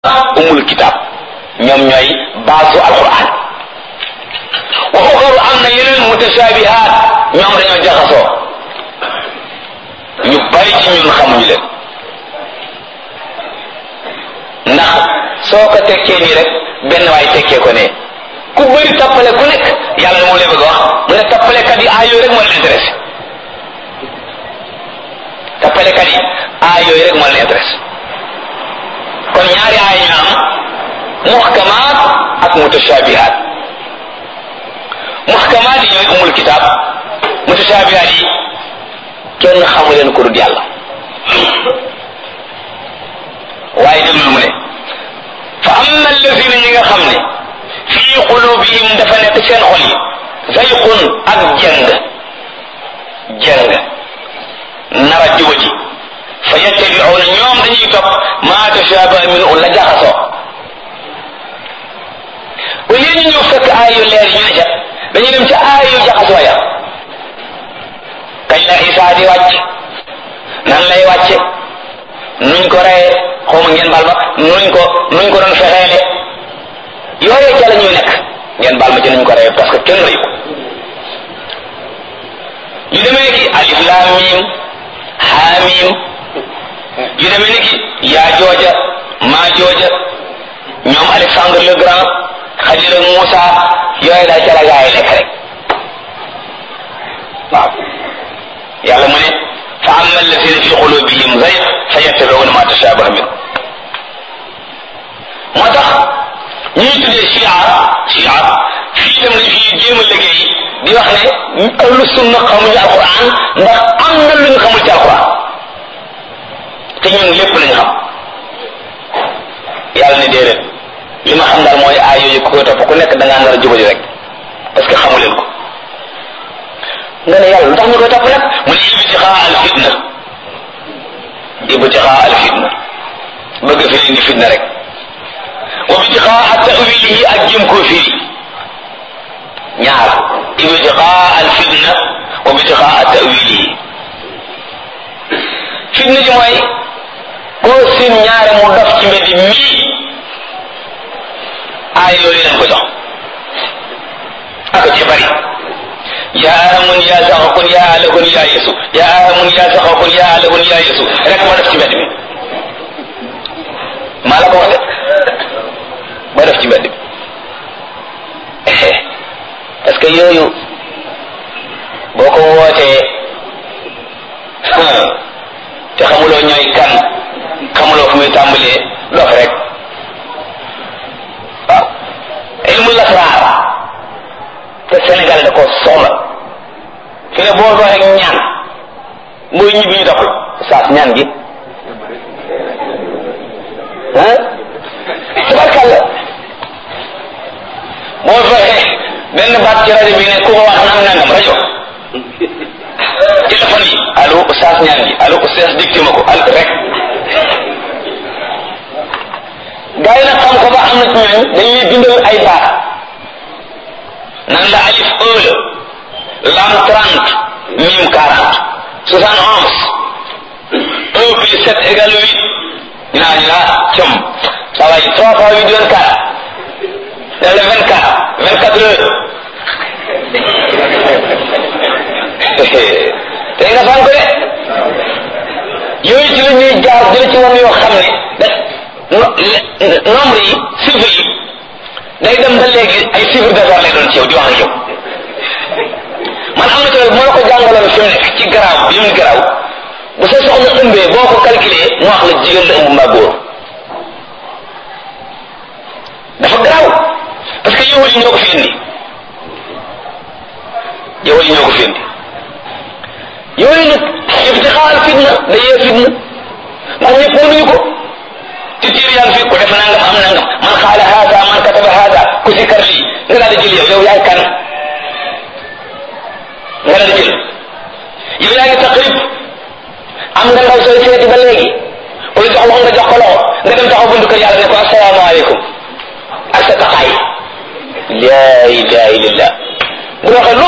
umul kitab ñoom ñooy baasu alquran wa uxaru am na yeneen mutashabihat ñoom dañoo jaxasoo ñu bari ci ñun xamuñu leen ndax soo ko tekkee nii rek benn waay tekkee ko ne ku bëri tappale ku nekk yàlla na moom lay bëgg a wax mu ne tappalekat yi aay yooyu rek moo leen intéressé tappalekat yi aay yooyu rek moo leen intéressé kon ñaari aay ñu am muhkamaat ak mutashabihat muhkamaat yi ñooy umul kitaab mutashabihat yi kenn xamu leen ko dul yàlla waaye déglul mu ne fa amma allazina ñi nga xam ne fii qulubihim dafa nekk seen xol yi zayqun ak jëng jëng nara juba ji fa yattabi'una ñoom dañuy topp maa tashabaha minhu la jaxasoo au lieu ñu ñëw fekk aay yu leer ñu ne ca dañuy dem ca aay yu jaxasoo ya kañ la Isaa di wàcc nan lay wàcce nuñ ko reyee xawma ngeen baal ma nuñ ko nuñ ko doon fexeele yooyee ca la ñuy nekk ngeen baal ma ci nuñ ko reyee parce que kenn reyu ko yu demee ki alif laam miim haamim yu demee ni ki yaa jooja maa jooja ñoom Alexandre le Grand Xadir ak Moussa yooyu daal ca la gaa yi nekk rek waaw yàlla mu ne fa amma alladina fi qulubihim zayg fa yattabi'una ma tashabaha min moo tax ñuy tuddee chia chia fii tam lañ fi jéem a liggéey di wax ne ahlu sunna xamuñu alquran ndax am na lu ñu xamul ci alquran te ñun lépp lañ xam yàlla ne déedéet li ma xam daal mooy aay yooyu ku koy topp ku nekk da ngaa nar a jubali rek parce que xamu leen ko nga ne yàlla lu tax ñu koy topp nag mu ne ibtixaa al fitna ibtixaa al fitna bëgg fi indi fitna rek wa ibtixaa tawilihi ak jëm koo firi ñaar ibtixaa al fitna wa ibtixaa tawilihi fitna ji mooy koo seen ñaare mu dof ci mbedd mii aay yooyu leen ko jox ak ci bari yaa amun yaa saxakun yaa alakun yaa yesu yaa amun yaa saxakun yaa alakun yaa yesu rek moo def ci mbedd mi maa la ko wax de moo def ci mbedd mi parce que yooyu boo ko wootee te xamuloo ñooy kan xamuloo fu muy tàmbalee dof rek waaw ilmu lasraar te Sénégal da ko soxla fi ne boo doon rek ñaan mooy ñibbi ñu doxul saas ñaan gi ah tabarkàlla boo fexe benn baat ci rajo bi ne ku ko wax naan nangam rajo téléphone yi allo saas ñaan gi allo saas dicté ma ko al rek gaa yi nag xam ko ba am na ci ñooñ dañuy bindal ay baat nan la alif un la lam trente mim quarante soixante onze un plus sept égale huit ñu naa ñu naa com ça va trois fois huit vingt quatre def le vingt quatre vingt quatre heures te nga fan ko de yooyu ci la ñuy jaar jële ci woon yoo xam ne da nombre yi chiffres yi day dem ba léegi ay chiffre d'affaires lay doon ci yow di wax ak yow man am na ci moo la ko jàngaloon fi mu nekk ci garaaw bi mu garaaw bu sa soxna ëmbee boo ko calculé mu wax la jigéen la ëmb mbaa góor dafa garaaw parce que yow yi ñoo ko fi indi yow yi ñoo ko fi indi yooyu nag ibtixaal fitna day yee fitna ndax ñëpp mënuñu ko ci tiir yaa ngi fi ku def nangam am nangam man xaala haada man kataba haada ku si kar lii nga daal di jël yow yow yaay kan nga daal di jël yow yaa ngi taqrib am nga ndaw sooy seeti ba léegi wala jox loxo nga jox ko loxo nga dem taxaw buntu kër yàlla ne ko asalaamaaleykum ak sa taxaay laa ilaha illallah bu waxee